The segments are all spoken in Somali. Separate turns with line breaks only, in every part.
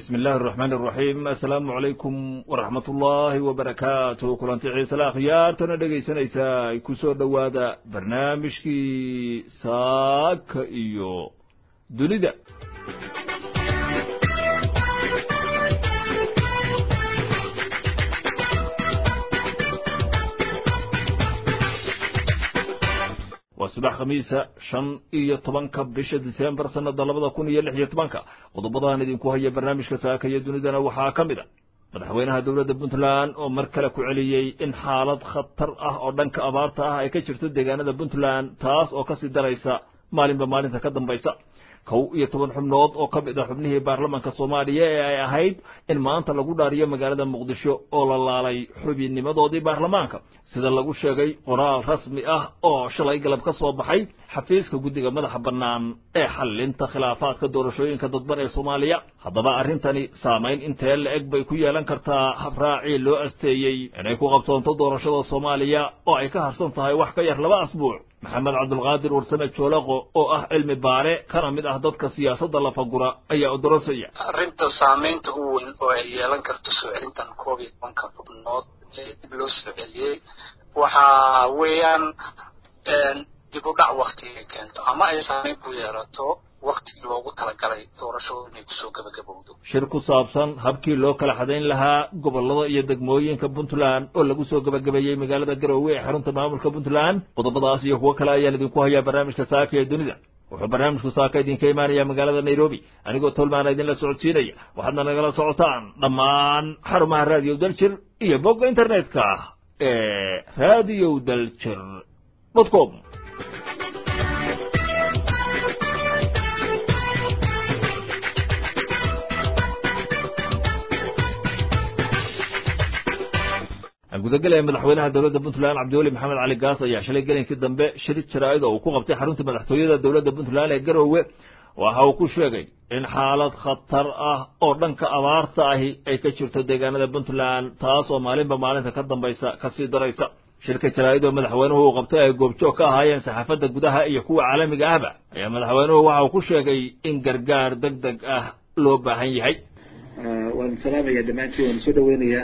bismi illaahi araxmaan araxiim assalaamu calaykum waraxmat ullaahi wabarakaatu kulanti xiisale akhyaartana dhegaysanaysaa ku soo dhowaada barnaamijkii saaka iyo dunida waa subax khamiisa shan iyo tobanka bisha disembar sanada labada kun iyo lix iyo tobanka qodobadaan idinku haya barnaamijka saaka iyo dunidana waxaa ka mid a madaxweynaha dowladda puntland oo mar kale ku celiyey in xaalad khatar ah oo dhanka abaarta ah ay ka jirto deegaanada puntland taas oo kasii daraysa maalinba maalinta ka dambaysa kow iyo toban xubnood oo ka mid ah xubnihii baarlamaanka soomaaliya ee ay ahayd in maanta lagu dhaariyo magaalada muqdisho oo la laalay xubinnimadoodii baarlamaanka sida lagu sheegay qoraal rasmi ah oo shalay galab ka soo baxay xafiiska guddiga madaxa bannaan ee xallinta khilaafaadka doorashooyinka dadban ee soomaaliya haddaba arrintani saamayn intee la-eg bay ku yeelan kartaa habraacii loo asteeyey inay ku qabsoonto doorashada soomaaliya oo ay ka harsan tahay wax ka yar laba asbuuc maxamed cabdulqaadir warsame joolaqo oo ah cilmi baare kana mid ah dadka siyaasadda lafagura ayaa odorosaya
arrinta saamaynta u weyn oo ay yeelan karto soo celintan koob iyo tobanka xubnood ee dib loo soo celiyey waxa weeyaan dib u dhac waktiga keento ama ay saamayn ku yeelato waktigii loogu talagalay doorashadu inay kusoo gebagabowdo
shir ku saabsan habkii loo kala xadayn lahaa gobollada iyo degmooyinka puntland oo lagu soo gebagabeeyey magaalada garoowe ee xarunta maamulka puntland qodobadaas iyo kuwo kale ayaan idinku hayaa barnaamijka saaka ee dunida wuxuu barnaamijku saaka idinka imaanaya magaalada nairobi anigoo tolmaana idinla socodsiinaya waxaadna nagala socotaan dhammaan xarumaha raadiyo daljir iyo bogga internetka ee radio daljir dot com gudagelaya madaxweynaha dowladda puntland cabdiweli maxamed cali gaas ayaa shalay gelinkii dambe shir jaraa'id oo uu ku qabtay xarunta madaxtooyada dowladda puntland ee garoowe waxa uu ku sheegay in xaalad khatar ah oo dhanka abaarta ahi ay ka jirto deegaanada puntland taas oo maalinba maalinta ka dambaysa kasii daraysa shirka jaraa'id oo madaxweynuhu uu qabtay ay goobjoog ka ahaayeen saxaafadda gudaha iyo kuwa caalamiga ahba ayaa madaxweynuhu waxa uu ku sheegay in gargaar deg deg ah loo baahan yahay
waan salaamaya dhammaantiin waan soo dhaweynayaa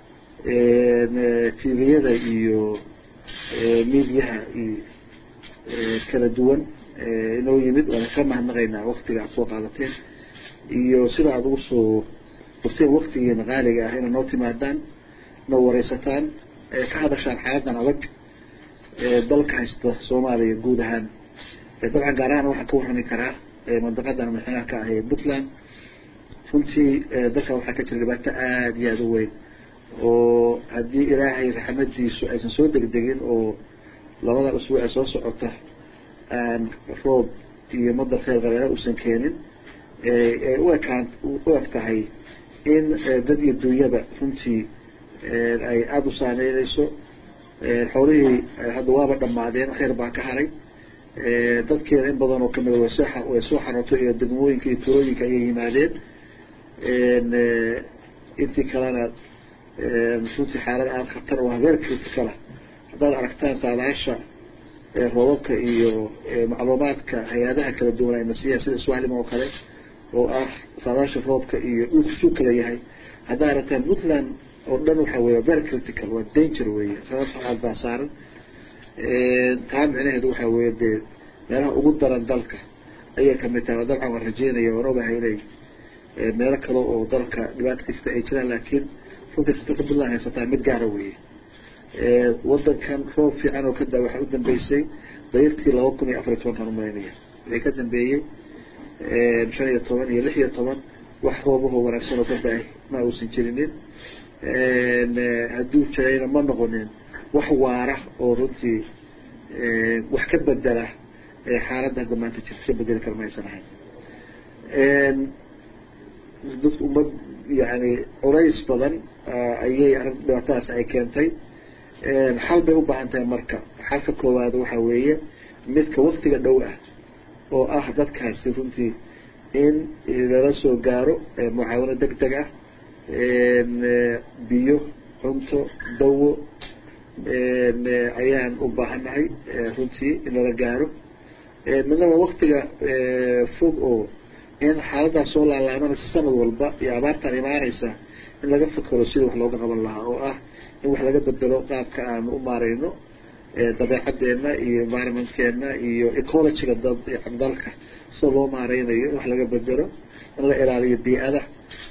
tviyada iyo mediaha iyo kala duwan inoo yimid waana ka mahadnaqaynaa waktiga aad soo qaadateen iyo sida aada ugu soo furteen waktigiina qaaliga ah inaad noo timaadaan noo wareysataan ka hadashaan xaaladan adag dalka haysta soomaaliya guud ahaan dabcan gaar ahaan waxaan ka warrami karaa mandaqadan madaxweynaha ka ah ee puntland runtii dalkan waxaa ka jira dhibaato aada iyo aada u weyn oo haddii ilaahay raxmadiisu aysan soo degdegin oo labadan usbuuc ee soo socota aan roob iyo madar kheyr qabeena uusan keenin ay u ekaan u eg tahay in dad iyo dunyaba runtii ay aada u saameyneyso xoolihii hadda waaba dhamaadeen kheyr baa ka haray dadkeena in badan oo kamida way soo way soo xarootay iyo degmooyinka iyo turooyinka ayay yimaadeen intii kalena runtii xaalad aada khatar oo habeer criticala haddaad aragtaan saadaasha roobabka iyo macluumaadka hay-adaha kala duwan ayna siiyaan sida swahlim oo kale oo ah saadaasha roobka iyo dhulku suu kala yahay haddaad aragtaan puntland oo dhan waxa weeye very critical waa danger weeye sababta aad baa saaran taa micnaheedu waxa weeye dee meelaha ugu daran dalka ayay kamid tahay dabcan waan rajeynaya waan ogahay inay meelo kale oo dalka dhibaata kasta ay jiraan laakiin runtii khatarta puntland haysataa mid gaara weeye wadankan roob fiican oo kada waxaa u dambeysay dayartii laba kun iyo afar iyo tobankan umalaynaya wixii ka dambeeyey shan iyo toban iyo lix iyo toban wax roobahoo wanaagsan oo ka da-ay ma uusan jirinin hadduu jirayna ma noqonin wax waara oo runtii wax ka bedela xaaladda hadda maanta jirta ka bedeli kara ma aysan ahayn dad ummad yani culays badan ayay arrin dhibaatadaas ay keentay xal bay u baahan tahay marka xalka koowaad waxa weeye midka waktiga dhow ah oo ah dadkaasi runtii in lala soo gaaro mucaawano deg deg ah biyo cunto dawo ayaan u baahannahay runtii in lala gaaro midnaba waktiga fog oo in xaaladaas soo laalaabanaysa sanad walba iyo abaartaan imaanaysa in laga fakero sida wax looga qaban lahaa oo ah in wax laga bedelo qaabka aanu u maareyno dabeecadeena iyo environmentkeena iyo ecologyga dad dalka sida loo maareynayo in wax laga bedelo in la ilaaliyo bii-ada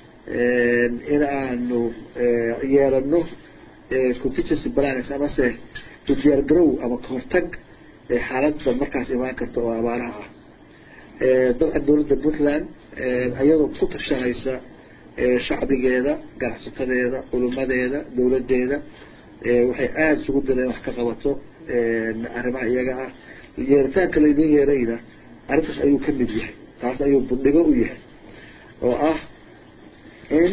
in aanu yeelano contingency plans amase diyaar garow ama kahortag xaaladda markaas imaan karta oo abaaraha ah dabcan dawladda puntland iyadoo ku tashanaysa shacbigeeda ganacsatadeeda culimadeeda dawladeeda waxay aada isugu daleen wax ka qabato arrimaha iyaga ah yeeritaanka laydin yeerayna arrintaas ayuu ka mid yahay taas ayuu budhigo u yahay oo ah in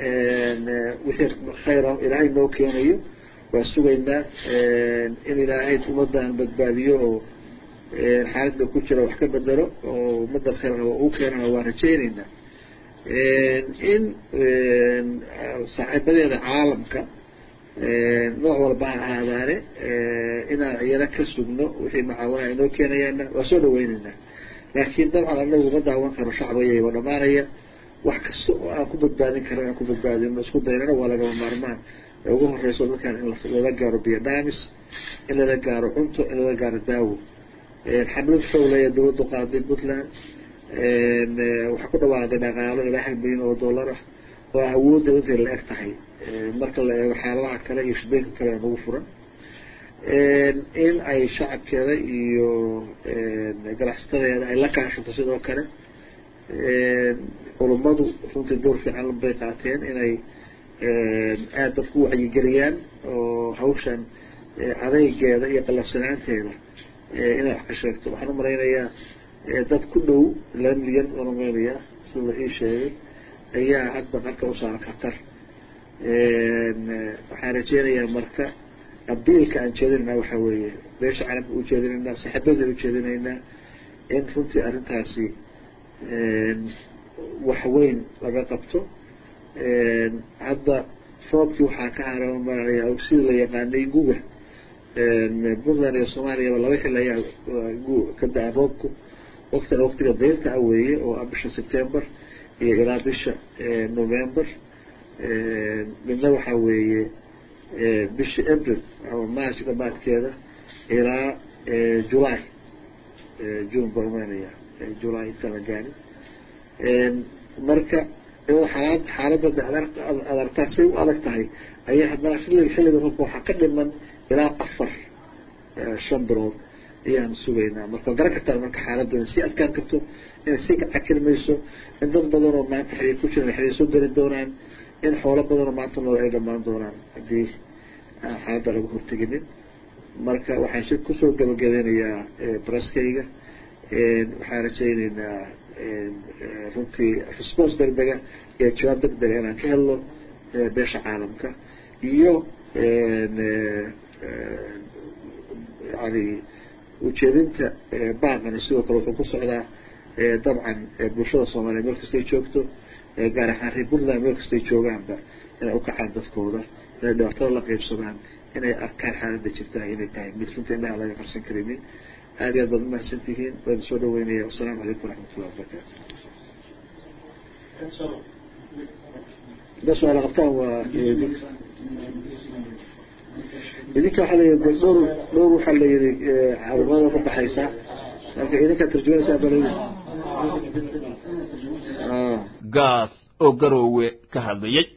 wixii khayra ilaahay noo keenayo waa sugaynaa in ilaahay ummadan badbaadiyo oo xaaladda ku jira wax ka bedelo oo ummadda khayr u keenana waa rajayneynaa in saaxiibadeeda caalamka nooc walba ha ahaadaane inaan iyana ka sugno wixii macaawinaha inoo keenayaana waa soo dhaweyneynaa laakiin dabcan anagu ma daawan karo shacbigayba dhamaanaya wax kasta oo aan ku badbaadin karan aan ku badbaadino isku daynana waa lagama maarmaan ee ugu horeyso dadkan in lala gaaro biyo dhaamis in lala gaaro cunto in lala gaaro daawo xamlad xowlaya dawladdu qaaday puntland waxaa ku dhawaaqday dhaqaalo ilaa hal milyan oo dollar ah oo awoodda intay la eg tahay marka la eego xaaladaha kale iyo shidooyinka kale ee nagu furan in ay shacabkeeda iyo ganacsatadeeda ay la kaashato sidoo kale culummadu runtii door fiican bay qaateen inay aada dadku wacyigeliyaan oo hawshan adeygeeda iyo qalafsanaanteeda inay wax ka sheegto waxaan umalaynayaa dad ku dhow laba milyan waan umalaynayaa sida la ii sheegay ayaa hadda qarka u saaran khatar waxaan rajeynayaa marka abiilka aan jeedinaynaa waxaa weeye beesha carabka u jeedinaynaa saxibada u jeedinaynaa in runtii arrintaasi wax weyn laga qabto hadda roobkii waxaa ka haray maranaya sida la yaqaanay guga puntland iyo soomaaliyaba laba xil ayaa ka da-a roobku waktina waktiga dayrta ah weeye oo ah bisha september iyo ilaa bisha november midna waxaa weeye bisha april ama march dhamaadkeeda ilaa july june baan umaynaya july inta la gaari marka xaalad xaaladda ad artaa say u adag tahay ayaa haddana xilliga xilliga roobka waxaa ka dhiman ilaa afar shan bilood ayaan sugaynaa marka garan kartaa marka xaaladda inay sii adkaan karto inay sii cakir mayso in dad badan oo maanta xiriir ku jiran xiriir soo geli doonaan in xoolo badan oo maanta nool ay dhamaan doonaan haddii aan xaaladda laga horteginin marka waxaan shir kusoo gabagabeynayaa braskayga waxaan rajayneynaa runtii response deg dega iyo jawaab deg dega inaan ka helno beesha caalamka iyo yani ujeedinta baaqani sidoo kale wuxuu ku socdaa dabcan bulshada soomaaliya meel kastay joogto gaar ahaan reer puntland meel kastay joogaanba inay ukacaan dadkooda inay dhibaatada la qeybsadaan inay arkaan xaaladda jirta inay tahay mid runtii indhaha laga qarsan karinin aad iyo aad baad umahadsan tihiin waan soo dhaweynaya wasalaamu calaykum waraxmatullahi wabarakaatu da su-aala qabtaan waa idinka waxaa layihi dhowr dhowr waxaa la yihi carumada ka baxaysa marka idinkaa tarjumanaysaa bal
gaas oo garoowe ka hadlayay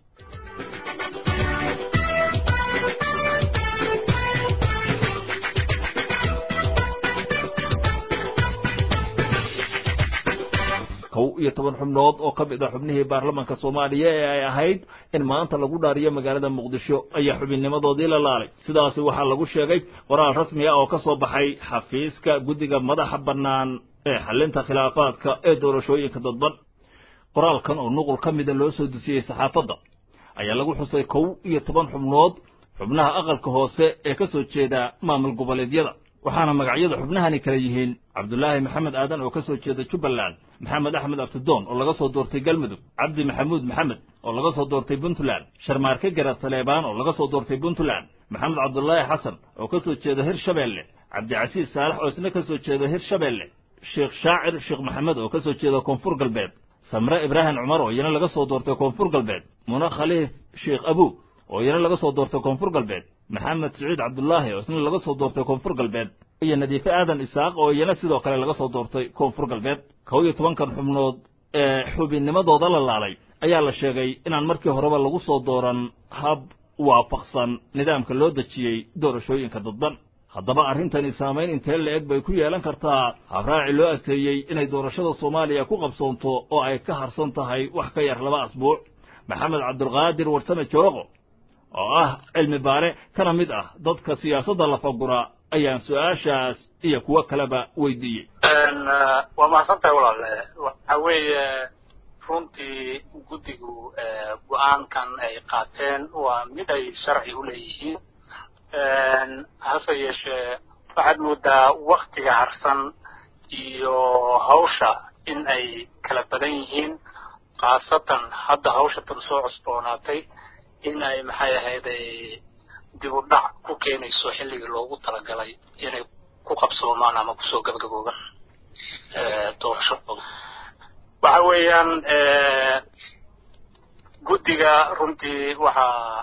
kow iyo toban xubnood oo ka mid ah xubnihii baarlamaanka soomaaliya ee ay ahayd in maanta lagu dhaariyo magaalada muqdisho ayaa xubinnimadoodii la laalay sidaasi waxaa lagu sheegay qoraal rasmi ah oo ka soo baxay xafiiska guddiga madaxa bannaan ee xalinta khilaafaadka ee doorashooyinka dadban qoraalkan oo nuqul ka mida loo soo dusiyey saxaafadda ayaa lagu xusay kow iyo toban xubnood xubnaha aqalka hoose ee ka soo jeeda maamul goboleedyada waxaana magacyada xubnahani kala yihiin cabdulaahi maxamed aadan oo ka soo jeeda jubbaland maxamed axmed abtidoon oo laga soo doortay galmudug cabdi maxamuud maxamed oo laga soo doortay puntland sharmaarke garad saleebaan oo laga soo doortay puntland maxamed cabdulaahi xasan oo ka soo jeeda hirshabeelle cabdicasiis saalax oo isna ka soo jeeda hirshabeelle sheekh shaacir sheekh maxamed oo ka soo jeeda koonfur galbeed samre ibraahim cumar oo iyana laga soo doortay koonfur galbeed muna khaliif sheekh abu oo iyana laga soo doortay koonfur galbeed maxamed siciid cabdulaahi oo isna laga soo doortay koonfur galbeed iyo nadiife aadan isaaq oo iyana sidoo kale laga soo doortay koonfur galbeed kow iyo tobankan xubnood ee xubinnimadooda la laalay ayaa la sheegay inaan markii horeba lagu soo dooran hab waafaqsan nidaamka loo dejiyey doorashooyinka dadban haddaba arrintani saamayn intee la-eg bay ku yeelan kartaa habraaci loo asteeyey inay doorashada soomaaliya ku qabsoonto oo ay ka harsan tahay wax ka yar laba asbuuc maxamed cabdulqaadir warsame jooqo oo ah cilmi baare kana mid ah dadka siyaasadda lafagura ayaan su-aashaas iyo kuwo kaleba weydiiyey
waa mahadsantahay walaale waxa weeye runtii guddigu go-aankan ay qaateen waa mid ay sharci u leeyihiin hase yeeshee waxaad moodaa waktiga harsan iyo hawsha in ay kala badan yihiin khaasatan hadda hawsha tan soo cusboonaatay in ay maxay ahayday dib u dhac ku keenayso xilligii loogu talagalay inay ku qabsoomaan ama kusoo gabagaboobaan doorashadooda waxa weeyaan guddiga runtii waxaa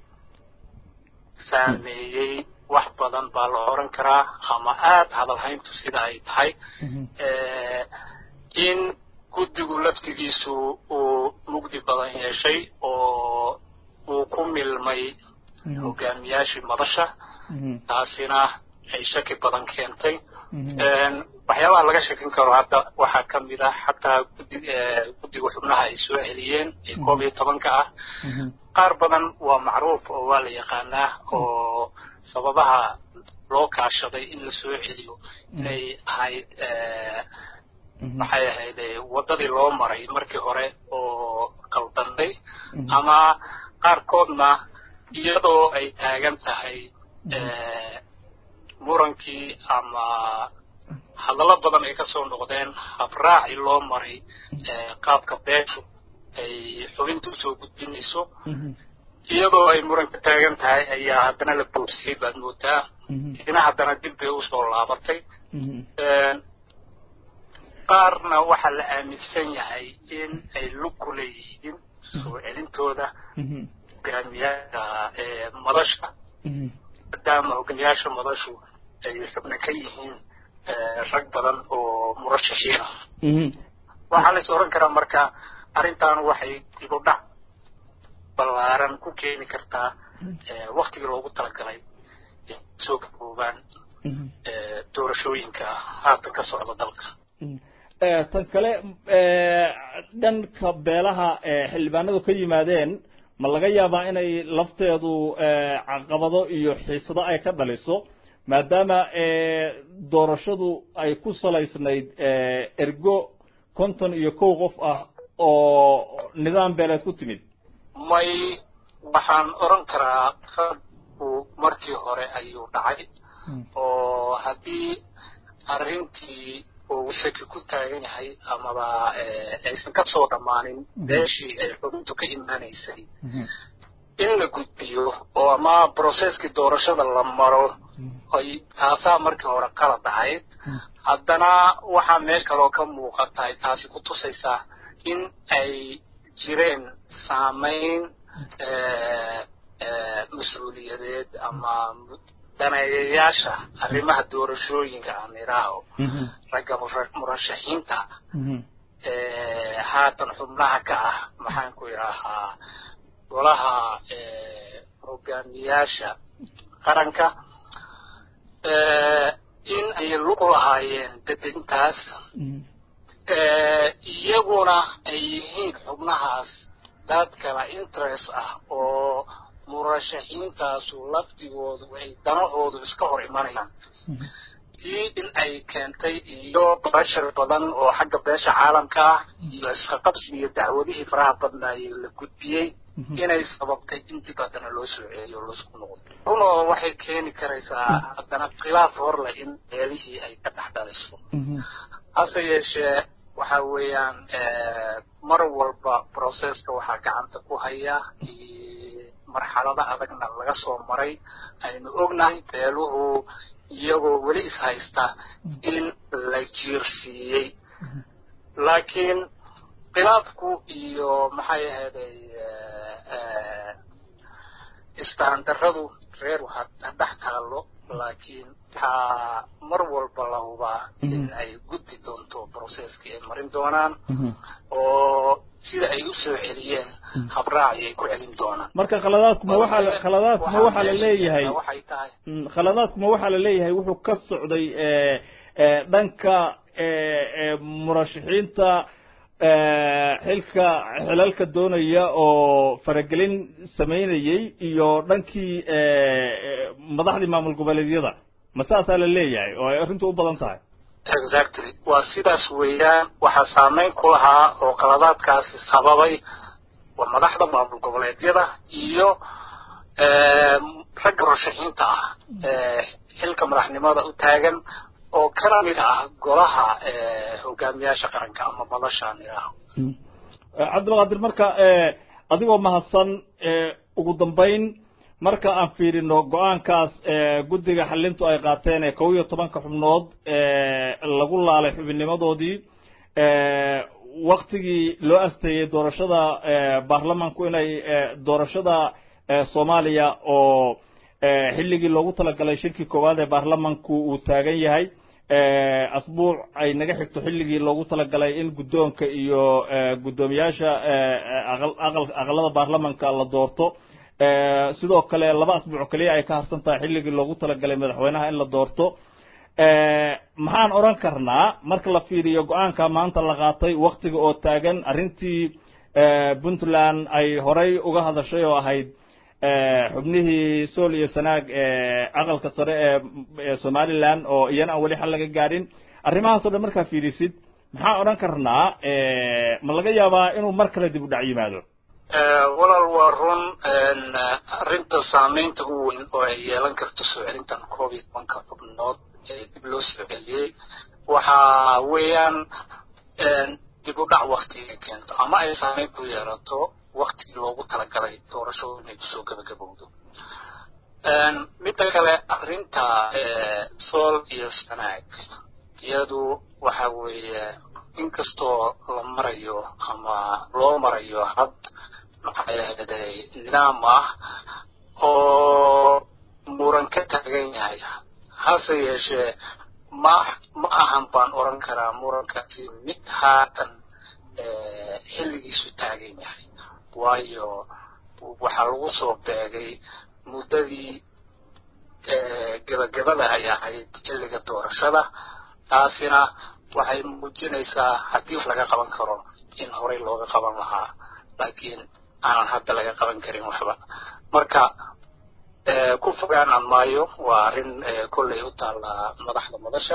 saameeyey wax badan baa la oran karaa ama aada hadalhayntu sida ay tahay in guddigu laftigiisu uu mugdi badan yeeshay oo uu ku milmay hogaamiyaashii madasha taasina ay shaki badan keentay waxyaabaha laga shakin karo hadda waxaa ka mid ah xataa gudi guddiga xubnaha ay soo celiyeen ee koob iyo tobanka ah qaar badan waa macruuf oo waa la yaqaanaa oo sababaha loo kaashaday in la soo celiyo inay ahayd maxay ahayd waddadii loo maray markii hore oo qaldanday ama qaarkoodna iyadoo ay taagan tahay murankii ama hadallo badan ay kasoo noqdeen habraaci loo maray qaabka beeshu ay xubinta usoo gudbinayso iyadoo ay muran ka taagan tahay ayaa haddana la boobsiyey baad moodaa ina haddana dib bay usoo laabatay qaarna waxaa la aaminsan yahay in ay lug ku leeyihiin soo celintooda hogaamiyaasha madasha maadaama hogaamiyaasha madashu ay xubno ka yihiin rag badan oo murashaxiin ah waxaa la is oran karaa marka arrintan waxay dib u dhac ballaaran ku keeni kartaa waktigii loogu talagalay soo gaboobaan doorashooyinka haatan ka socda dalka
tan kale dhanka beelaha xildhibaanadu ka yimaadeen ma laga yaabaa inay lafteedu caqabado iyo xiisado ay ka dhaliso maadaama doorashadu ay ku salaysnayd ergo konton iyo kow qof ah oo nidaam beeleed ku timid
may waxaan oran karaa qadku markii hore ayuu dhacay oo haddii arrintii uu shaki ku taagan yahay amaba aysan ka soo dhammaanin beeshii ay xubintu ka imaanaysay in la gudbiyo oo ama brocesskii doorashada la maro ay taasaa markii hore qalad ahayd haddana waxaa meel kaloo ka muuqata ay taasi ku tusaysaa in ay jireen saamayn mas-uuliyadeed ama daneeyayaasha arrimaha doorashooyinka aan idhaaho ragga murashaxiinta haatan xubnaha ka ah maxaan ku idhaahaa golaha hogaamiyaasha qaranka in ay luqu lahaayeen dedejintaas iyaguna ay yihiin xubnahaas dad kala interest ah oo murashaxiintaasu laftigoodu ay danahoodu iska hor imanayaan tii in ay keentay iyo bashar badan oo xagga beesha caalamka ah iyo isqaqabsi iyo dacwadihii faraha badnaayey la gudbiyey inay sababtay in dib haddana loo soo celiyo laisku noqdo runoo waxay keeni karaysaa haddana khilaaf horleh in beelihii ay ka dhex dhaliso hase yeeshee waxa weeyaan mar walba processka waxaa gacanta ku haya marxalada adagna laga soo maray aynu ognahay beeluhu iyagoo weli is haysta in la jiirsiiyey laakiin khilaafku iyo maxay ahaday isfahandarradu reer ha dhex taallo laakiin waxaa mar walba la hubaa in ay gudbi doonto processkii ay marin doonaan oo sida ay u soo celiyeen habraaci ay ku celin doonaan
marka khaladaadkuma waxaa khaladaadkuma waxaa la leeyahay
waxay tahay
khaladaadkuma waxaa la leeyahay wuxuu ka socday dhanka murashaxiinta xilka xilalka doonaya oo faragelin samaynayey iyo dhankii madaxdii maamul goboleedyada ma saasaa la leeyahay oo ay arrintu u badan tahay
exactly waa sidaas weeyaan waxaa saameyn ku lahaa oo qaladaadkaasi sababay waa madaxda maamul goboleedyada iyo ragga murashaxiinta ah xilka madaxnimada u taagan oo kana mid ah golaha hogaamiyaasha qaranka ama madashaan idhaaho
cabdilqaadir marka adigoo mahadsan ugu dambayn marka aan fiirino go-aankaas guddiga xalintu ay qaateen ee kow iyo tobanka xubnood lagu laalay xubinnimadoodii waktigii loo asteeyey doorashada baarlamanku inay doorashada soomaaliya oo xilligii loogu talagalay shirkii koowaad ee baarlamanku uu taagan yahay asbuuc ay naga xigto xilligii loogu talagalay in guddoonka iyo guddoomiyaasha aqalada baarlamanka la doorto sidoo kale laba asbuuc keliya ay ka harsan tahay xilligii loogu talagalay madaxweynaha in la doorto maxaan odhan karnaa marka la fiiriyo go-aanka maanta la qaatay waktiga oo taagan arrintii puntland ay horay uga hadashay oo ahayd xubnihii sool iyo sanaag aqalka sare ee somaliland oo iyana aan weli xal laga gaadhin arrimahaasoo dhan markaa fiirisid maxaan odhan karnaa ma laga yaabaa inuu mar kale dib u dhac yimaado
walaal waa run arrinta saameynta u weyn oo ay yeelan karto soo celintan koob iyo tobanka xubnood ee dib loo soo celiyey waxa weeyaan dib u dhac waktiga keento ama ay saameyn ku yeelato waktigii loogu talagalay doorashadu inay kusoo gabagabowdo midda kale arrinta sool iyo sanaag iyadu waxa weeye inkastoo la marayo ama loo marayo had maxay ahayday nidaam ah oo muran ka taagan yahay hase yeeshee ma ma ahan baan oran karaa murankaasi mid haatan xilligiisu taagan yahay waayo waxaa lagu soo beegay muddadii gebagabada ay ahayd xilliga doorashada taasina waxay muujinaysaa haddii wax laga qaban karo in horey looga qaban lahaa laakiin aanan hadda laga qaban karin waxba marka ku fogaanaan maayo waa arrin kolley u taalla madaxda madasha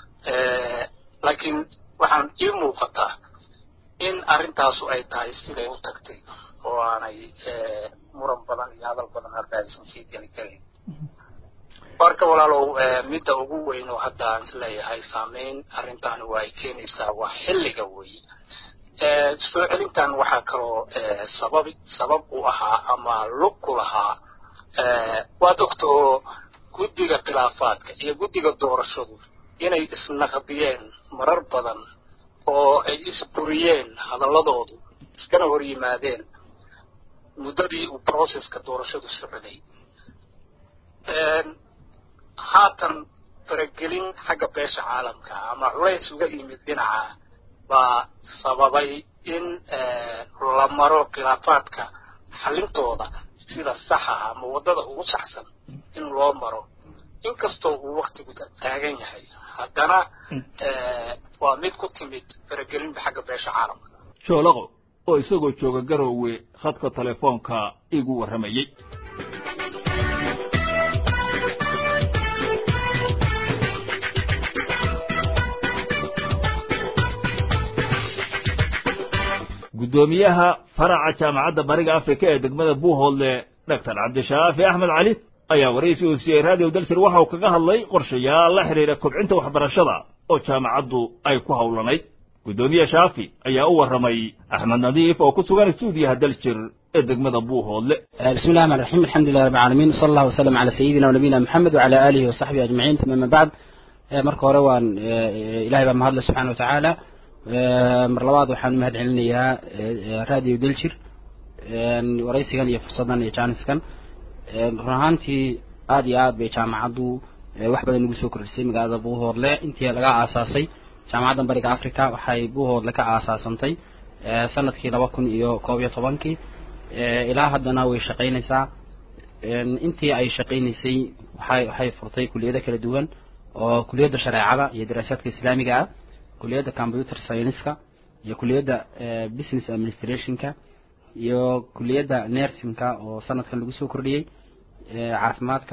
laakiin waxaan ii muuqataa in arrintaasu ay tahay siday u tagtay oo aanay muran badan iyo hadal badan hadda aysan sii geli karin marka walaalow midda ugu weyn oo hadda aan isleeyahay saameyn arrintan waa ay keenaysaa waa xilliga weeye soo celintan waxaa kaloo sabab sabab u ahaa ama lug ku lahaa waad ogta oo guddiga khilaafaadka iyo guddiga doorashadu inay isnaqdiyeen marar badan oo ay isburiyeen hadaladoodu iskana hor yimaadeen muddadii uu processka doorashadu socday haatan faragelin xagga beesha caalamka ama culays uga yimid dhinaca baa sababay in la maro khilaafaadka xalintooda sida saxa ama waddada ugu saxsan in loo maro inkastoo uu waktigu taagan yahay haddana waa mid ku timid faragelinba xagga beesha caalamka
joolaqo oo isagoo jooga garoowe khadka telefoonka igu warramayey guddoomiyaha faraca jaamacadda bariga afrika ee degmada buuhoodle doctor cabdishaafi axmed cali ayaa waraysi uu siiyey raadiyo dalsir waxa uu kaga hadlay qorshayaal la xidhiira kobcinta waxbarashada oo jaamacaddu ay ku howlanayd guddoomiye shaafi ayaa u warramay axmed nadiif oo ku sugan stuudiyaha daljir ee degmada buuhoodle
بسم الله الرحمن الرحيم الحمد لله رب العالمين صلى الله وسلم على سيدنا ونبينا محمد وعلى آله وصحبه أجمعين ثم ما بعد marka hore waan ilaahay baa mahadle subxaana watacaala mar labaad waxaan umahad celinayaa radio daljir waraysigan iyo fursadan iyo jaaniskan run ahaantii aada iyo aad bay jaamacaddu wax badan ugu soo kordhisay magaalada buuhoodle intii laga aasaasay jaamacadda bariga africa waxay buuhoodle ka aasaasantay sanadkii laba kun iyo koob iyo tobankii ilaa haddana way shaqaynaysaa intii ay shaqaynaysay waxay waxay furtay kuliyado kala duwan oo kuliyadda shareecada iyo daraasaadka islaamiga ah kuliyadda computer scienceska iyo kuliyadda business administrationka iyo kuliyadda nursingka oo sanadkan lagu soo kordhiyey caafimaadka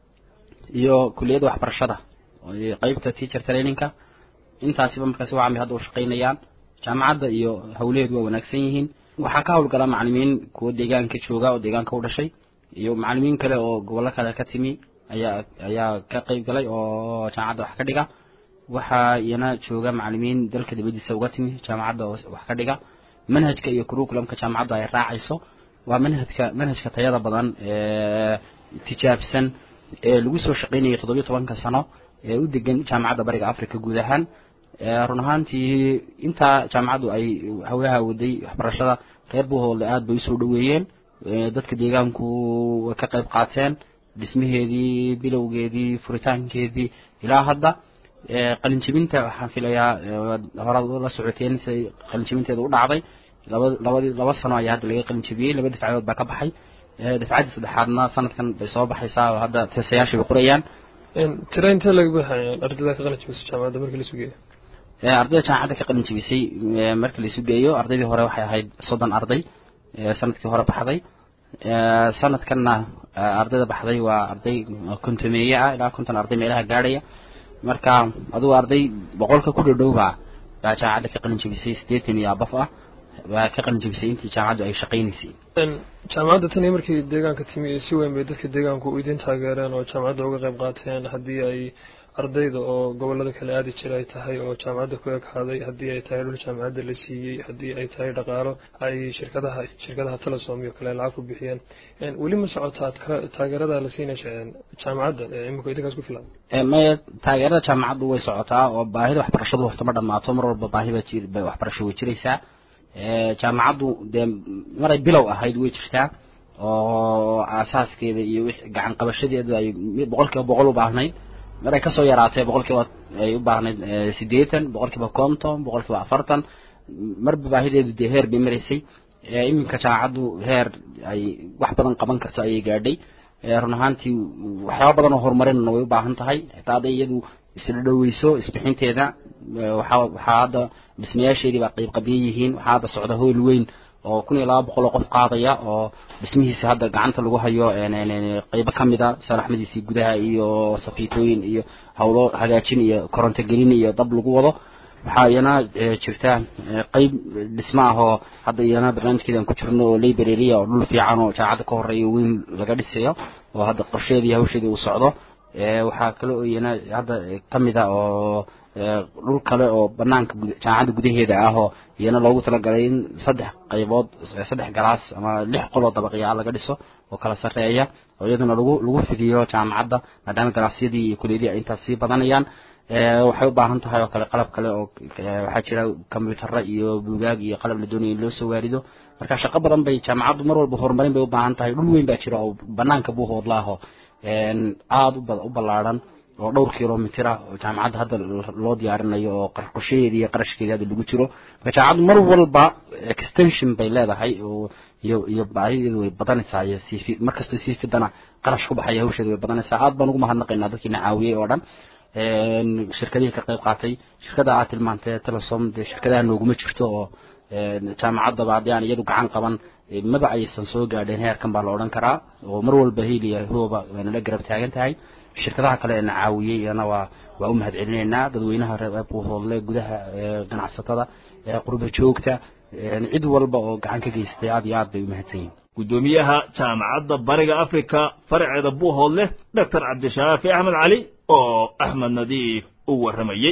iyo kuliyadda waxbarashada qeybta teacher trainingka intaasiba markaasi wacamay hadda u shaqaynayaan jaamacadda iyo hawlaheedu waa wanaagsan yihiin waxaa ka hawlgala macalimiin kuwa deegaanka jooga oo deegaanka u dhashay iyo macalimiin kale oo gobollo kale ka timi ayaa ayaa ka qeyb galay oo jaamacadda wax ka dhiga waxaa iyana jooga macalimiin dalka dibadiisa uga timi jaamacadda oo wax ka dhiga manhajka iyo curriculumka jaamacadda ay raacayso waa manhajka manhajka tayada badan ee tijaabsan ee lagu soo shaqaynayo toddobiyo tobanka sano ee u degan jaamacadda bariga africa guud ahaan run ahaantii intaa jaamacaddu ay hawlaha waday waxbarashada reer buuhoodle aada bay usoo dhaweeyeen dadka deegaanku way ka qayb qaateen dhismaheedii bilowgeedii furitaankeedii ilaa hadda qalinjibinta waxaan filayaa horaad la socoteen siay qalinjibinteeda u dhacday laba labadii laba sano ayaa hadda laga qalinjibiyey laba dafcadood baa ka baxay dafcaddii saddexaadna sanadkan bay soo baxaysaa oo hadda teesayaasha bay qorayaan
tira intee laga buuxaya ardayda ka qalin jibisay jaamacadda markii la sugeeyo
ardayda jaamacadda ka qalin jibisay markii la isu geeyo ardaydii hore waxay ahayd soddon arday sanadkii hore baxday sanadkanna ardayda baxday waa arday kontomeeye ah ilaa konton arday meelaha gaadhaya marka adugu arday boqolka ku dhadhow baa baa jaamacadda ka qalin jibisay siddeetan iyo abaf ah baa ka qalin jibisay intii jaamacaddu ay shaqaynaysay
jaamacadda tan iyo markii deegaanka timi si weyn bay dadka deegaanku idin taageereen oo jaamacadda uga qayb qaateen haddii ay ardayda oo gobolada kale aadi jira ay tahay oo jaamacadda ku ekaaday haddii ay tahay dhul jaamacadda la siiyey haddii ay tahay dhaqaalo ay shirkadaha shirkadaha telesom iyo kale lacag ku bixiyeen weli ma socotaa taageerada la siinaysa jaamacadda imika idinkaas ku filan
maya taageerada jaamacaddu way socotaa oo baahida waxbarashadu horta ma dhamaato mar walba baahiba jir waxbarasho way jiraysaa jaamacaddu dee maray bilow ahayd way jirtaa oo aasaaskeeda iyo wix gacan qabashadeedu ay boqol kiiba boqol u baahnayd maray kasoo yaraatay boqol kiiba ay u baahnayd siddeetan boqol kiiba konton boqol kiiba afartan marba baahideedu dee heer bay maraysay iminka jaamacaddu heer ay wax badan qaban karto ayay gaadhay run ahaantii waxyaaba badan oo horumarinna way u baahan tahay xitaa hadday iyadu isla dhoweyso isbixinteeda waxaa waxaa hadda dhismayaasheedii baa qayb qadiya yihiin waxaa hadda socda hool weyn oo kun iyo laba boqol oo qof qaadaya oo dhismihiisa hadda gacanta lagu hayo qeybo kamid a saraxmadiisii gudaha iyo safiitooyin iyo hawlo hagaajin iyo koronto gelin iyo dab lagu wado waxaa iyana jirta qeyb dhismo ah oo hadda iyana barnaamijkeedan ku jirno oo librarya oo dhul fiican oo jaacadda ka horeeya weyn laga dhisayo oo hadda qorsheedii hawsheedii uu socdo waxaa kale oo iyana hadda kamid a oo dhul kale oo banaanka jaamacadda gudaheeda ah oo iyana loogu talagalay in saddex qaybood saddex galaas ama lix qoloo dabaqyaa laga dhiso oo kala sarreeya oo iyaduna lagu lagu fidiyo jaamacadda maadaama galaasyadii iyo kuliyadii ay intaas sii badanayaan waxay u baahan tahay oo kale qalab kale oo waxaa jira combyutara iyo buugaag iyo qalab la doonaya in loo soo waarido marka shaqo badan bay jaamacaddu mar walba horumarin bay u baahan tahay dhul weyn baa jira oo banaanka buuhoodla ah oo aada u ballaadhan oo dhowr kilomitr ah oo jaamacadda hadda loo diyaarinayo oo qorshaheedi iyo qarashkeedi hadda lagu jiro marka jaamacaddu mar walba extension bay leedahay oo iyo iyo baahideedu way badanaysaa iyo sii markastoo sii fidana qarash ku baxaya hawsheedu way badanaysaa aad baan ugu mahadnaqaynaa dadkiina caawiyey oo dhan shirkadihii ka qayb qaatay shirkada aad tilmaantay telesom dee shirkadaha nooguma jirto oo jaamacaddaba haddii aan iyadu gacan qaban maba aysan soo gaadheen heerkan baa la odhan karaa oo mar walba heliya hooba waynala garab taagan tahay shirkadaha kale eena caawiyey iyana waa waa u mahad celinaynaa dadweynaha reer buuhoodle gudaha ganacsatada qurba joogta cid walba oo gacan ka geystay aad iyo aad bay u mahadsan yihin
guddoomiyaha jaamacadda bariga africa faraceeda buuhoodle doctor cabdishaafi axmed cali oo axmed nadiif u warramayey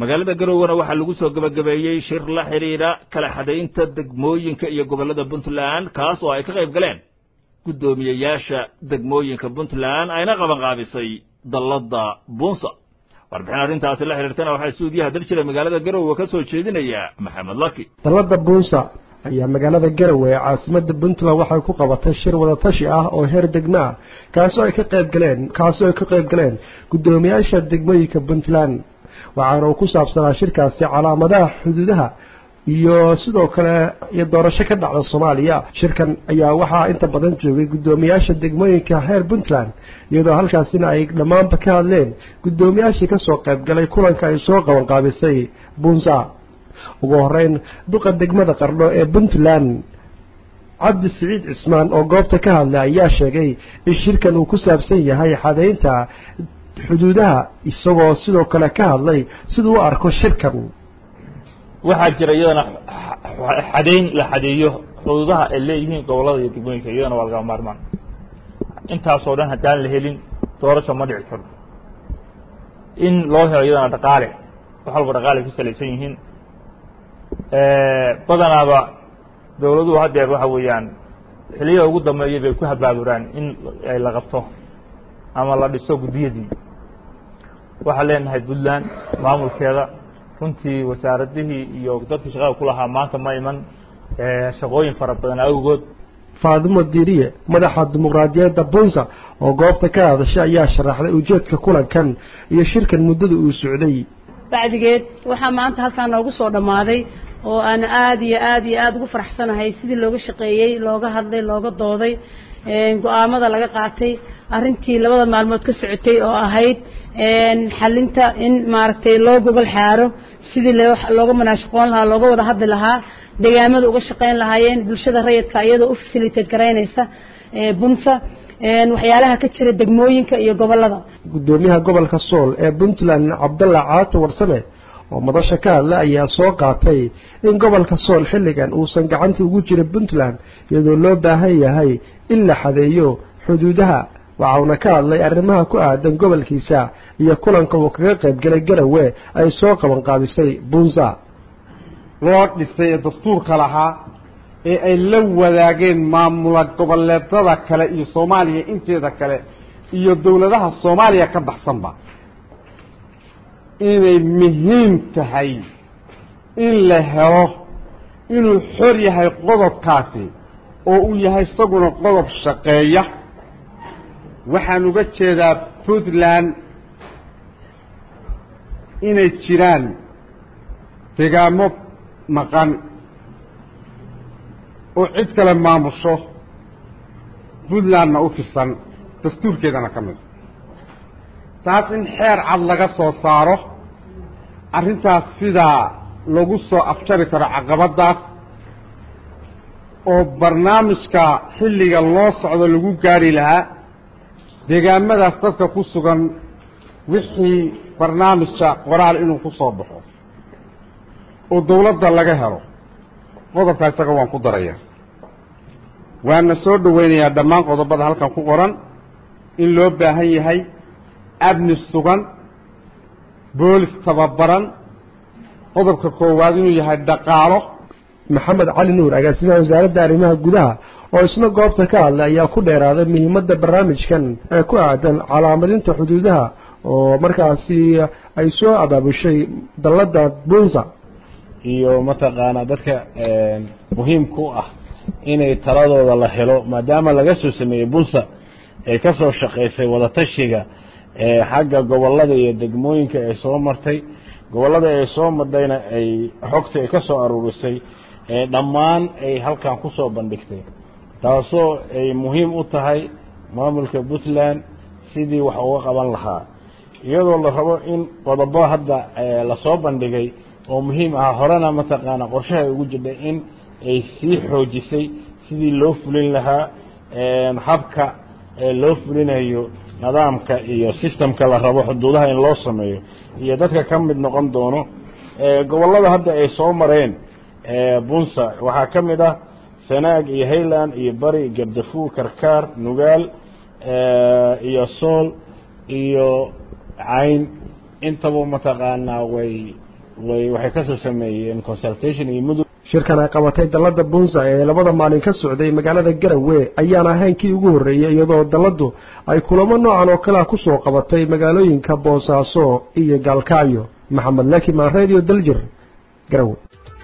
magaalada garowena waxaa lagu soo gebagabeeyey shir la xidhiidha kala xadaynta degmooyinka iyo gobollada puntland kaas oo ay ka qayb galeen guddoomiyeyaasha degmooyinka puntland ayna qabanqaabisay dalladda bunsa warbixin arrintaasi la xidhiirtana waxaa suudiyaha daljira magaalada garowe ka soo jeedinaya maxamed laki
dalladda bunsa ayaa magaalada garowe ee caasimada puntland waxay ku qabatay shir wadatashi ah oo heer degmo ah kaasoo ay ka qayb galeen kaasoo ay ka qayb galeen guddoomiyaasha degmooyinka puntland waxaana uu ku saabsanaa shirkaasi calaamadaha xuduudaha iyo sidoo kale iyo doorasho ka dhacda soomaaliya shirkan ayaa waxaa inta badan joogay guddoomiyaasha degmooyinka heer puntland iyadoo halkaasina ay dhammaanba ka hadleen guddoomiyaashii kasoo qayb galay kulanka ay soo qabanqaabisay bunsa ugu horeyn duqa degmada qardho ee puntland cabdi siciid cismaan oo goobta ka hadlay ayaa sheegay in shirkan uu ku saabsan yahay xadaynta xuduudaha isagoo sidoo kale ka hadlay siduu u arko shirkan
waxaa jira iyadana xadayn la xadeeyo xuduudaha ay leeyihiin gobollada iyo degmooyinka iyadana waa lagama maarmaan intaasoo dhan haddaan la helin doorasho ma dhici karo in loo helo iyadana dhaqaale wax walba dhaqaale ku salaysan yihiin badanaaba dowladuhu haddeer waxa weeyaan xiliyada ugu dambeeya bay ku habaaburaan in la qabto ama la dhiso guddiyadii waxaan leenahay puntland maamulkeeda runtii wasaaradihii iyo dadkii shaqada ku lahaa maanta ma iman shaqooyin fara badan awgood
faadimo diiriye madaxa dimuqraadiyadda bunsa oo goobta ka hadashay ayaa sharaxday ujeedka kulankan iyo shirkan muddada uu socday
bacdigeed waxaa maanta halkaa noogu soo dhammaaday oo aan aad iyo aad iyo aada ugu faraxsanahay sidii looga shaqeeyey looga hadlay looga dooday go-aamada laga qaatay arrintii labada maalmood ka socotay oo ahayd xalinta in maaragtay loo gogol xaaro sidii looga manaashaqoon lahaa looga wada hadli lahaa degaamada uga shaqayn lahaayeen bulshada rayidka iyadoo u facilitate garaynaysa bunsa waxyaalaha ka jira degmooyinka iyo gobollada
guddoomiyaha gobolka sool ee puntland cabdalla caato warsame oo madasha ka hadla ayaa soo qaatay in gobolka sool xilligan uusan gacanta ugu jirin puntland iyadoo loo baahan yahay in la xadeeyo xuduudaha waxauna ka hadlay arrimaha ku aadan gobolkiisa iyo kulanka uu kaga qayb galay garawe ay soo qabanqaabisay bunsa
loo dhisay ee dastuurka lahaa ee ay la wadaageen maamula goboleedada kale iyo soomaaliya inteeda kale iyo dowladaha soomaaliya ka baxsanba inay muhiim tahay in la helo inuu xor yahay qodobkaasi oo uu yahay isaguna qodob shaqeeya waxaan uga jeedaa puntland inay jiraan degaamo maqan oo cid kale maamusho puntlandna u tirsan dastuurkeedana ka mid taas in xeer cad laga soo saaro arrintaas sidaa lagu soo afjari karo caqabaddaas oo barnaamijka xilliga loo socdo lagu gaari lahaa deegaamadaas dadka ku sugan wixii barnaamijka qoraal inuu ku soo baxo oo dawladda laga helo qodobka isaga waan ku daraya waana soo dhowaynayaa dhammaan qodobada halkan ku qoran in loo baahan yahay amni sugan boolis tababaran qodobka koowaad inuu yahay dhaqaalo
maxamed cali nuur agaasimaha wasaaradda arrimaha gudaha oo isna goobta ka hadlay ayaa ku dheeraaday muhiimadda barnaamijkan ee ku aadan calaamadinta xuduudaha oo markaasi ay soo abaabushay dalladda bunsa
iyo mataqaanaa dadka muhiimka u ah inay taladooda la helo maadaama laga soo sameeyey bunsa ay ka soo shaqaysay wadatashiga xagga gobollada iyo degmooyinka ay soo martay gobollada ay soo madhayna ay xogta ay ka soo aruurisay dhammaan ay halkan ku soo bandhigtay taasoo ay muhiim u tahay maamulka puntland sidii wax uga qaban lahaa iyadoo la rabo in qodobo hadda lasoo bandhigay oo muhiim ah horena mataqaana qorshaha ugu jirtay in ay sii xoojisay sidii loo fulin lahaa habka loo fulinayo nidaamka iyo systemka la rabo xuduudaha in loo sameeyo iyo dadka ka mid noqon doono gobollada hadda ay soo mareen bunsa waxaa ka mid ah sanaag iyo hayland iyo bari gabdafu karkaar nugaal iyo sool iyo cayn intaba mataqaanaa way way waxay kasoo sameeyeen consultation iyo mudug
shirkan ay qabatay dalladda bunsa ee labada maalin ka socday magaalada garowe ayaan ahayn kii ugu horreeyey iyadoo dalladdu ay kulamo noocan oo kalea kusoo qabatay magaalooyinka boosaaso iyo gaalkacyo maxamed lakiman radio daljir garowe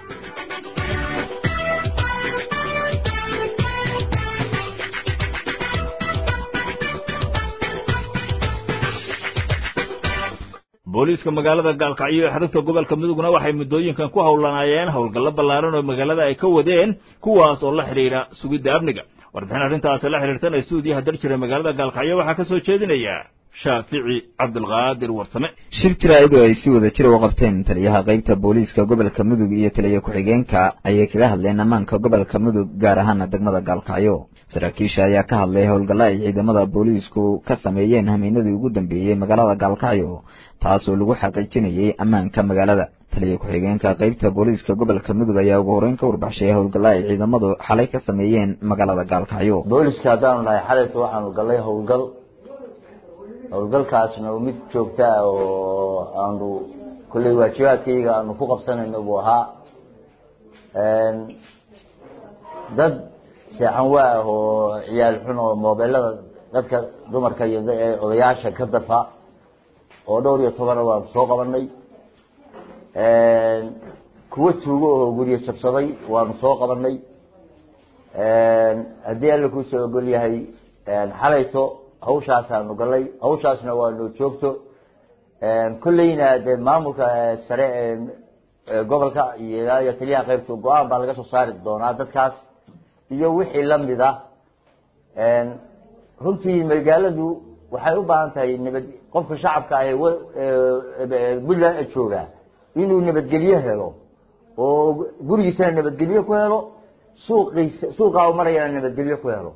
booliiska magaalada gaalkacyo ee xarunta gobolka mudugna waxay muddooyinkan ku howlanaayeen howlgallo ballaaran oo magaalada ay ka wadeen kuwaas oo la xidhiidha sugidda amniga warbixin arrintaasi la xidhiirtana stuudiyaha darjira magaalada gaalkacyo waxaa ka soo jeedinaya shaafici cabdulqaadir warsame
shir jaraa'id oo ay si wada jir u qabteen taliyaha qaybta booliiska gobolka mudug iyo taliya ku-xigeenka ayay kaga hadleen ammaanka gobolka mudug gaar ahaana degmada gaalkacyo saraakiisha ayaa ka hadlay howlgalla ay ciidamada booliisku ka sameeyeen hamiinadii ugu dambeeyey magaalada gaalkacyo taas oo lagu xaqiijinayay ammaanka magaalada taliya ku-xigeenka qaybta booliiska gobolka mudug ayaa ugu horeyn ka warbaxshay howlgalla ay ciidamadu xalay ka sameeyeen magaalada gaalkacyo
booliska haddaanu nahay xalayta waxaanu gallay howlgal howlgalkaasna mid joogta ah oo aanu kolley waajibaadkayga aanu ku qabsanayno buu ahaa dad seexan waa ah oo ciyaal xun oo moobelada dadka dumarka iyo odayaasha ka dafa oo dhowr iyo tobana waanu soo qabanay kuwa tuugo oo guryo jabsaday waanu soo qabanay haddii alla kuusoo ogol yahay xalayto hawshaasaanu galay hawshaasna waa noo joogto kolleyna dee maamulka sare ee gobolka iyo iyo taliyaha qaybta go-aan baa laga soo saari doonaa dadkaas iyo wixii lamid ah runtii magaaladu waxay u baahan tahay nabad qofka shacabka ah ee puntland jooga inuu nabadgelyo helo oo gurigiisana nabadgelyo ku helo suuqiisa suuqaa u marayana nabadgelyo ku helo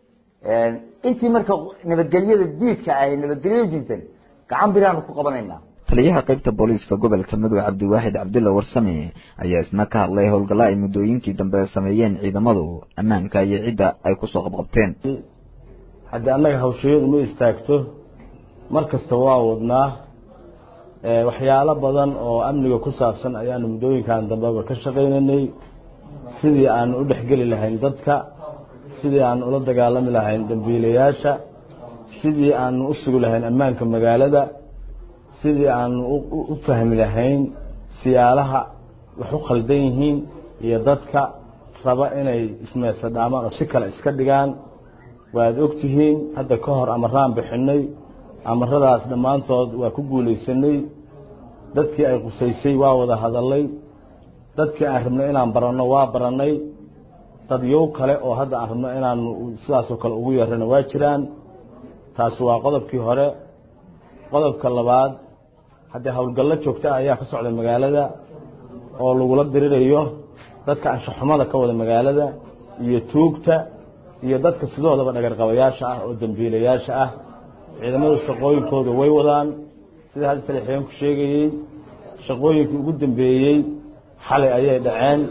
intii marka nabadgelyada diidka ah nabadgelyo diidan gacan biraanu ku qabanaynaa
taliyaha qaybta booliiska gobolka mudug cabdiwaaxid cabdulla warsame ayaa isna ka hadlay howlgalla ay muddooyinkii dambe sameeyeen ciidamadu ammaanka iyo cidda ay kusoo qabqabteen
haddii annaga hawshayadu ma istaagto mar kasta waa wadnaa waxyaalo badan oo amniga ku saabsan ayaanu muddooyinkan dambeba ka shaqaynaynay sidii aanu u dhexgeli lahayn dadka sidii aanu ula dagaalami lahayn dambiilayaasha sidii aanu u sugi lahayn ammaanka magaalada sidii aanu u fahmi lahayn siyaalaha wax u khaldan yihiin iyo dadka raba inay ismeesadhaamaan oo si kale iska dhigaan waad ogtihiin hadda ka hor amaraan bixinay amaradaas dhammaantood waa ku guulaysanay dadkii ay qusaysay waa wada hadalay dadkii aan rabnay inaan baranno waa barannay dad yow kale oo hadda aan rabno inaanu sidaasoo kale ugu yeerana waa jiraan taasi waa qodobkii hore qodobka labaad haddii howlgallo joogta ah ayaa ka socda magaalada oo lagula dirirayo dadka anshaxumada ka wada magaalada iyo tuugta iyo dadka sidoodaba dhagarqabayaasha ah oo dambiilayaasha ah ciidamadu shaqooyinkooda way wadaan sida hadda talixiyeenku sheegayey shaqooyinkii ugu dambeeyey xalay ayay dhaceen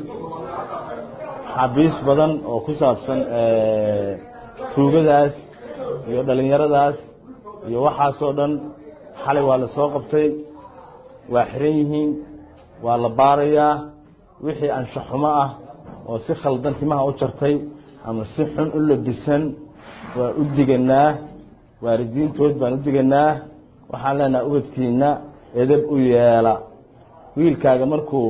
xabiis badan oo ku saabsan tuugadaas iyo dhalinyaradaas iyo waxaasoo dhan xalay waa la soo qabtay waa xiran yihiin waa la baarayaa wixii anshaxumo ah oo si khaldan timaha u jartay ama si xun u labisan waa u diganaa waalidiintood baan u diganaa waxaan leenaha ubadkiina edab u yeela wiilkaaga markuu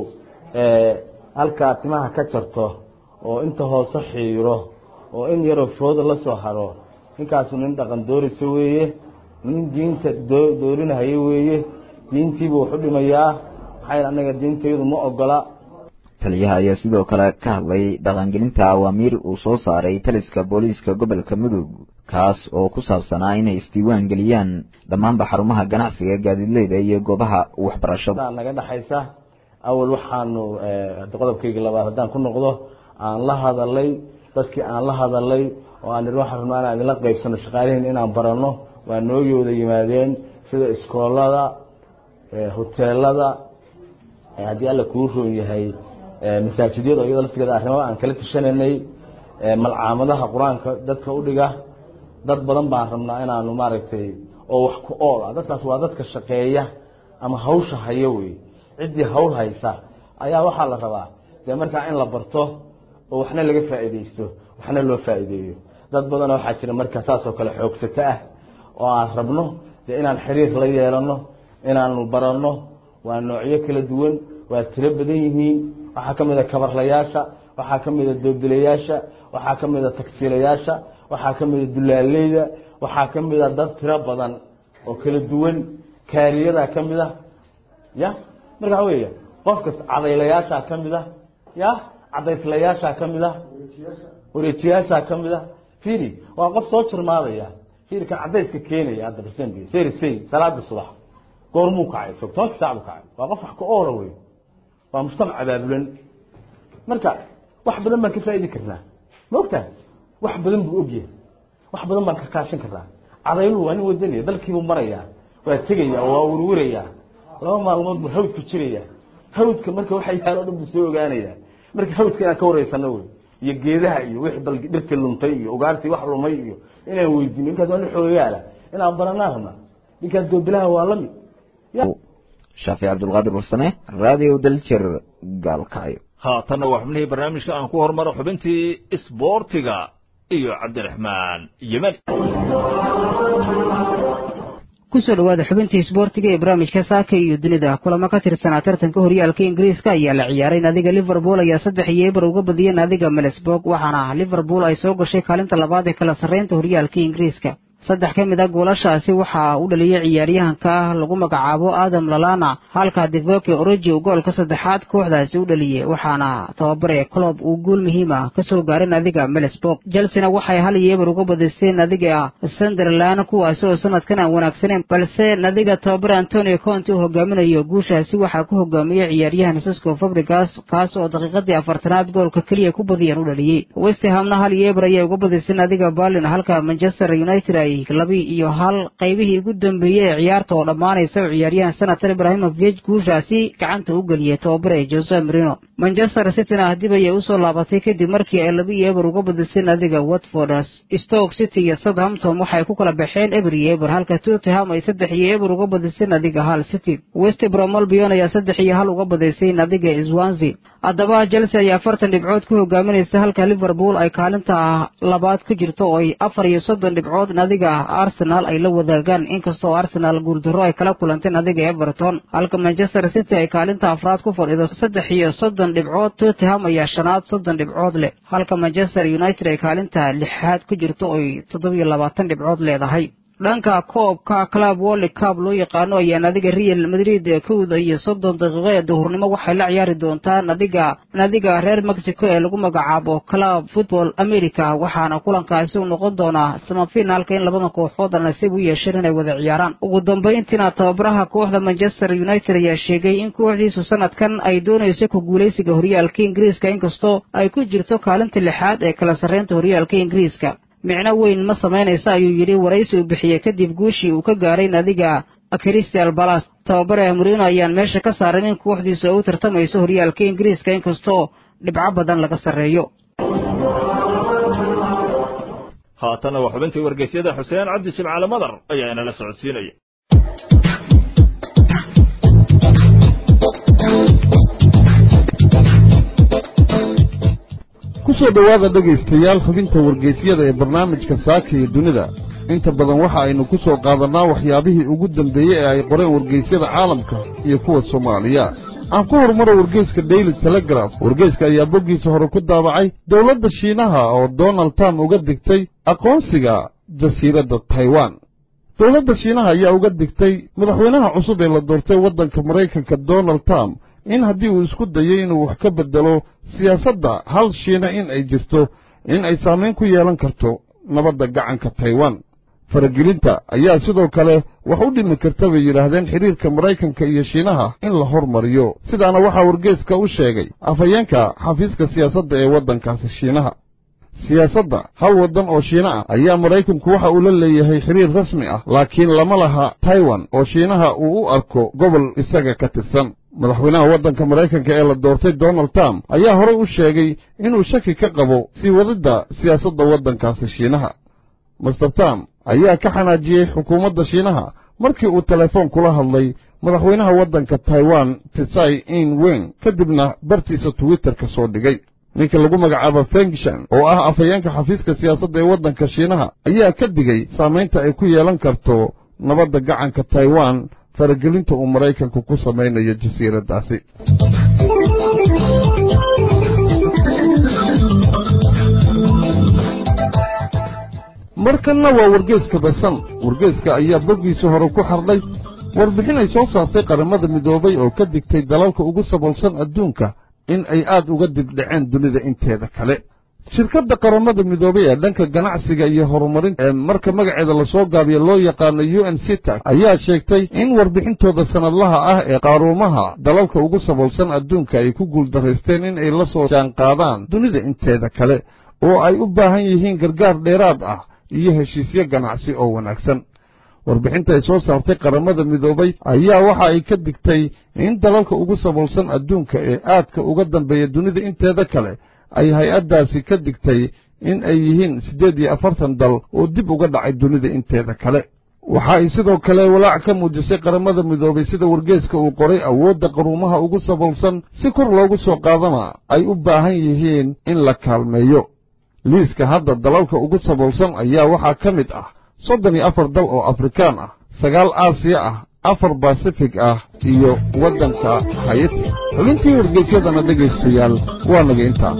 halkaa timaha ka jarto oo inta hoose xiiro oo in yaroo fooda la soo haro ninkaasu nin dhaqan doorisa weeye nin diinta doorinahaya weeye diintiibuu wax u dhimayaa maxay annaga diintayadu ma ogola
taliyaha ayaa sidoo kale ka hadlay dhaqangelinta awaamiir uu soo saaray taliska booliiska gobolka mudug kaas oo ku saabsanaa inay isdiiwaan geliyaan dhammaanba xarumaha ganacsiga gaadiidleyda iyo goobaha waxbarashada
naga dhexaysa awal waxaanu qodobkayga labaad haddaan ku noqdo aan la hadalay dadkii aan la hadalay oo aan waxaan rabnaa inaan idinla qaybsano shaqaalihiin inaan baranno waa nooyooda yimaadeen sida iskoolada hoteelada haddii alla kuu roon yahay masaajidyada iyadoo laftigeeda arrimada aan kala tashanaynay malcaamadaha qur-aanka dadka u dhiga dad badan baan rabnaa inaanu maaragtay oo wax ku ool ah dadkaas waa dadka shaqeeya ama hawsha haya wey ciddii hawl haysa ayaa waxaa la rabaa dee markaa in la barto oo waxna laga faa'iidaysto waxna loo faa'iideeyo dad badanoo waxaa jira marka saasoo kale xoogsato ah oo aan rabno dee inaan xiriir la yeelano inaanu baranno waa noocyo kala duwan waa tiro badan yihiin waxaa ka mid a kabarlayaasha waxaa ka mid a doobdilayaasha waxaa ka mid a tagsiilayaasha waxaa ka mid a dulaaleyda waxaa ka mid a dad tiro badan oo kala duwan kaariyadaa ka mid ah ya marka waxa weya qofkas cadaylayaashaa ka mid ah ya cadayslayaashaa ka mid ah wareejiyaashaa ka mid ah firi waa qof soo jirmaadaya firi kan cadayska keenaya hadda barsenbi seri sey salaada subax goormuu kacay so tobankii saac buu kacay waa qof wax ka oola wey waa mujtamac abaabulan marka wax badan baan ka faa'idi karnaa ma ogtahay wax badan buu ogyahay wax badan baan ka kaashan karnaa cadayluhu waa nin wadanaya dalkiibuu marayaa waa tegaya waa werwerayaa laba maalmood buu hawdku jiraya hawdka marka waxa yaalo o dhan buu soo ogaanaya marka hawdka inaan ka wareysano wey iyo geedaha iyo wixii bal dhirtii luntay iyo ugaartii wax lumay iyo inaan weydiino ninkaas waa nin xoogayaala inaan baranaa rabnaa ninkaas doobilaha waa la mid
shaafic cabdulqaadir warsame radio daljir gaalkacyo
haatanna waa xubnihii barnaamijka aan ku hormaro xubintii isboortiga iyo cabdiraxmaan yemani
kusoo dhawaada xubintii isboortiga ee barnaamijka saaka iyo dunida kulamo ka tirsanaa tartanka horyaalka ingiriiska ayaa la ciyaaray naadiga liverpool ayaa saddex iyo eber uga badiyay naadiga melesburg waxaana liverpool ay soo gashay kaalinta labaad ee kala sarreynta horyaalka ingiriiska saddex ka mid a goolashaasi waxaa u dhaliyay ciyaaryahanka lagu magacaabo adam lalana halka devoke oroji uu goolka saddexaad kooxdaasi u dhaliyey waxaana tababare clob uu guul muhiim ah ka soo gaaray naadiga melesburg chelsena waxay hal iyo eber uga badisay naadiga sunderland kuwaasi oo sanadkan aan wanaagsaneyn balse naadiga tababare antonio conte uu hogaaminayo guushaasi waxaa ku hogaamiyey ciyaaryahan sisco fabrigas kaas oo daqiiqadii afartanaad goolka keliya ku badiyaan u dhaliyey westhamna hal iyo eber ayay uga badisay naadiga berlin halka manchester united ay labi iyo hal qaybihii ugu dambeeyey ee ciyaarta oo dhammaanaysa oo ciyaaryahan senator ibrahimovic guushaasi gacanta u geliyey tababare jose marino manchester cityna dib ayay usoo laabatay kadib markii ay laba iyo eber uga badisay naadiga watford stoke city iyo southampton waxay ku kala baxeen eber iyo eber halka tottenham ay saddex iyo eber uga badisay naadiga hal city west brom albion ayaa saddex iyo hal uga badisay naadiga swansea haddaba chelsea ayaa afartan dhibcood ku hogaaminaysa halka liverpool ay kaalinta labaad ku jirto oo ay afar iyo soddon dhibcood naadiga arsenal ay la wadaagaan inkastoo arsenal guuldarro ay kala kulantay naadiga everton halka manchester city ay kaalinta afraad ku fadhido saddex iyo soddon dhibcood tottenham ayaa shanaad soddon dhibcood leh halka manchester united ay kaalinta lixaad ku jirto oo ay toddobiyo labaatan dhibcood leedahay dhanka koobka club world cup loo yaqaano ayaa naadiga real madrid kowda iyo soddon daqiiqo ee duhurnimo waxay la ciyaari doontaa nadiga naadiga reer mexico ee lagu magacaabo club football america waxaana kulankaasi u noqon doonaa samafinaalka in labada kooxood nasiib u yeesheen inay wada ciyaaraan ugu dambayntiina tababaraha kooxda manchester united ayaa sheegay in kooxdiisu sanadkan ay doonayso ku guulaysiga horyaalka ingiriiska inkastoo ay ku jirto kaalinta lixaad ee kala sarreynta horyaalka ingiriiska micno weyn ma samaynaysa ayuu yidhi waraysi uu bixiyey kadib guushii uu ka gaaray naadiga crystal balas tababare murino ayaan meesha ka saarin in kooxdiisu ay u tartamayso horyaalka ingiriiska inkastoo dhibco badan laga sarreeyo
haatana waa xubintii wargeysyada xuseen cabdi jimcaale madar ayaa inala socodsiinaya
kusoo dhowaada dhegaystayaal xubinta wargeysyada ee barnaamijka saaka iyo dunida inta badan waxa aynu ku soo qaadannaa waxyaabihii ugu dambeeyey ee ay qoreen wargeysyada caalamka iyo kuwa soomaaliya aan ku horumaro wargeyska daily telegraf wargeyska ayaa boggiisa hore ku daabacay dowladda shiinaha oo donald trump uga digtay aqoonsiga jasiiradda taiwan dowladda shiinaha ayaa uga digtay madaxweynaha cusub ee la doortay waddanka maraykanka donald trump in haddii uu isku dayay inuu wax ka beddelo siyaasadda hal shiina in ay jirto in ay saamayn ku yeelan karto nabadda gacanka taiwan faragelinta ayaa sidoo kale wax u dhimi karta bay yidhaahdeen xidhiirka maraykanka iyo shiinaha in la hormariyo sidaana waxaa wargeeska u sheegay afhayeenka xafiiska siyaasadda ee waddankaasi shiinaha siyaasadda hal waddan oo shiina ah ayaa maraykanku waxa uu la leeyahay xidhiir rasmi ah laakiin lama laha taiwan oo shiinaha uu u arko gobol isaga ka tirsan madaxweynaha waddanka maraykanka ee la doortay donald trump ayaa horey u sheegay inuu shaki ka qabo sii wadidda siyaasadda waddankaasi shiinaha master trump ayaa ka xanaajiyey xukuumadda shiinaha markii uu telefoon kula hadlay madaxweynaha waddanka taiwan tsai in wen kadibna bartiisa twitterka soo dhigay ninka lagu magacaabo fengshan oo ah afhayeenka xafiiska siyaasadda ee waddanka shiinaha ayaa ka digay saamaynta ay ku yeelan karto nabadda gacanka taiwan faragelinta uu maraykanku ku samaynayo jasiiraddaasi markanna waa wargeeska basan wargeeska ayaa boggiisa hore ku xardhay warbixin ay soo saartay qaramada midoobay oo ka digtay dalalka ugu saboolsan adduunka in ay aad uga dibdhaceen dunida inteeda kale shirkadda qaramada midoobay ee dhanka ganacsiga iyo horumarinta ee marka magaceeda lasoo gaabiyo loo yaqaano u n cita ayaa sheegtay in warbixintooda sannadlaha ah ee qaaruumaha dalalka ugu saboolsan adduunka ay ku guuldaraysteen in ay la soo jaanqaadaan dunida inteeda kale oo ay u baahan yihiin gargaar dheeraad ah iyo heshiisyo ganacsi oo wanaagsan warbixinta ay soo saartay qaramada midoobay ayaa waxa ay ka digtay in dalalka ugu saboolsan adduunka ee aadka uga dambeeya dunida inteeda kale ay hay-addaasi ka digtay in ay yihiin siddeed iyo afartan dal oo dib uga dhacay dunida inteeda kale waxa ay sidoo kale walaac ka muujisay qaramada midoobay sida wargeeska uu qoray awoodda qaruumaha ugu saboolsan si kor loogu soo qaadana ay u baahan yihiin in la kaalmeeyo liiska hadda dalalka ugu saboolsan ayaa waxaa ka mid ah soddon iyo afar dal oo afrikaan ah sagaal aasiya ah afar basifig ah iyo waddanka hayati xubintii wargeysyadana dhegaystayaal waa naga intaa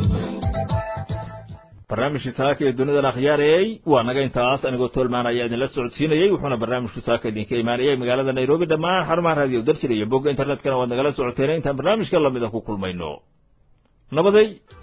barnaamijkii saaka ee dunidan akhyaarayey waa naga intaas anigoo toolmaan ayaa idinla socodsiinayey wuxuuna barnaamijku saaka idinka imaanayay magaalada nairobi dhammaan xarumaha raadiyo darsir iyo bogga internetkana waad nagala socoteen intaan barnaamijka lamida ku kulmayno nabaday